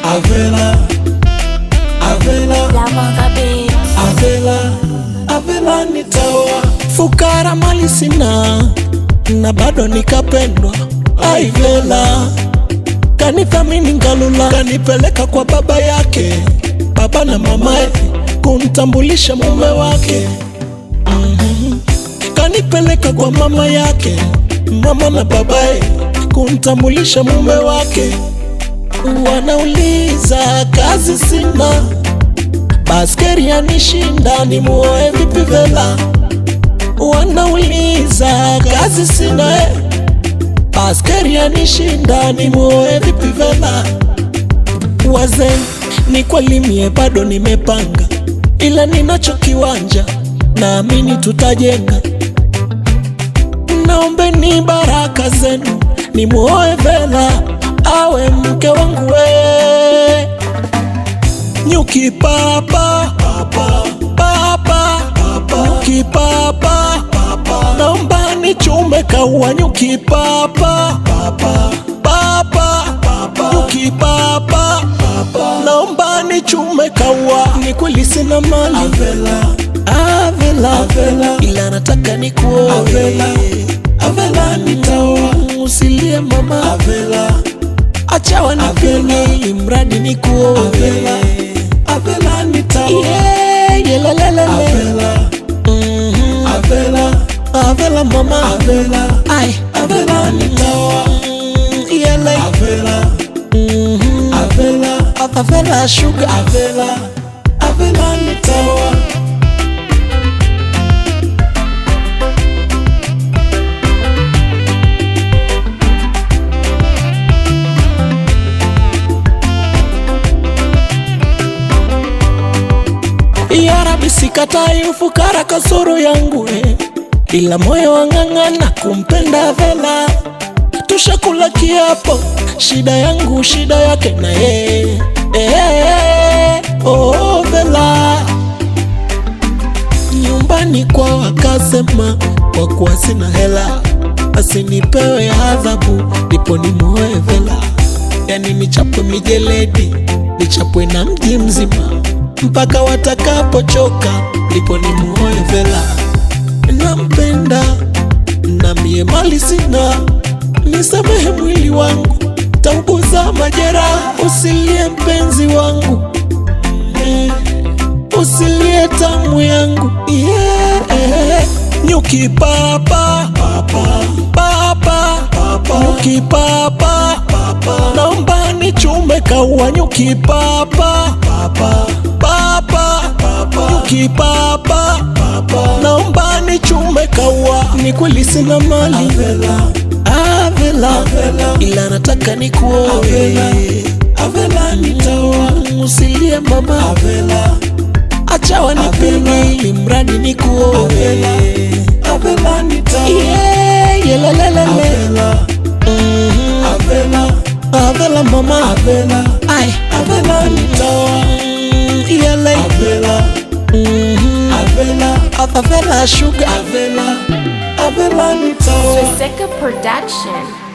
Avela, Avela, Lavanga Beats. Avela, Avela nitaoa. Fukara mali sina na bado nikapendwa. Aivela kanithamini Ngalula, kanipeleka kwa baba yake, baba na mamaye, kumtambulisha mume wake. Mhm. Kanipeleka kwa mama yake, mama na babaye, kumtambulisha mume wake. Wanauliza kazi sina, baskeri yanishinda, nimuoe vipi Vela? Wanauliza kazi sina eh. Baskeri yanishinda nimuoe vipi Vela? Wazee ni kweli mie bado nimepanga, ila ninacho kiwanja, naamini tutajenga. Naombeni baraka zenu nimuoe Vela awe mke wangu we. Nyuki papa papa papa papa nyuki papa papa naomba nichume kaua nyuki papa papa papa papa nyuki papa papa naomba nichume kaua ni kweli sina mali Avela Avela Avela ila nataka nikuoe Avela Avela nitaoa usilie mama Avela acha wanipende ili mradi nikuoe Avela Avela nitaoa yeah, yelelelele Avela Mhm. Avela Avela mama Avela Ai Avela nitaoa Mm, yele Avela Mhm. Avela Avela sugar Avela Avela nitaoa Ya Rabbi sikatai ufukara kasoro yangu eh. Ila moyo wang'ang'ana kumpenda Vela, tushakula kiapo, shida yangu shida yake na yeye eh, oh, Vela nyumbani kwa wakasema, kwa kuwa sina hela asinipewe adhabu, ndipo nimuoe Vela, yani nichapwe mijeledi, nichapwe na mji mzima mpaka watakapochoka, ndipo nimuoe Vela. Nampenda na mie mali sina, nisamehe mwili wangu, tauguza majeraha, usilie mpenzi wangu Eh, usilie tamu yangu yeah. Nyuki papa papa papa papa nyuki papa papa naomba nichume kaua nyuki papa papa papa papa nyuki papa papa naomba nichume kaua ni kweli sina mali Avela Avela ila nataka nikuoe Avela Avela nitaoa usilie mama Avela acha wanipende ili mradi nikuoe Avela Avela nitaoa yeah, yelelelele Avela Avela Avela mama Avela ai Avela nitaoa yele Avela Avela Avela sugar Avela Avela nitaoa Swastika Production.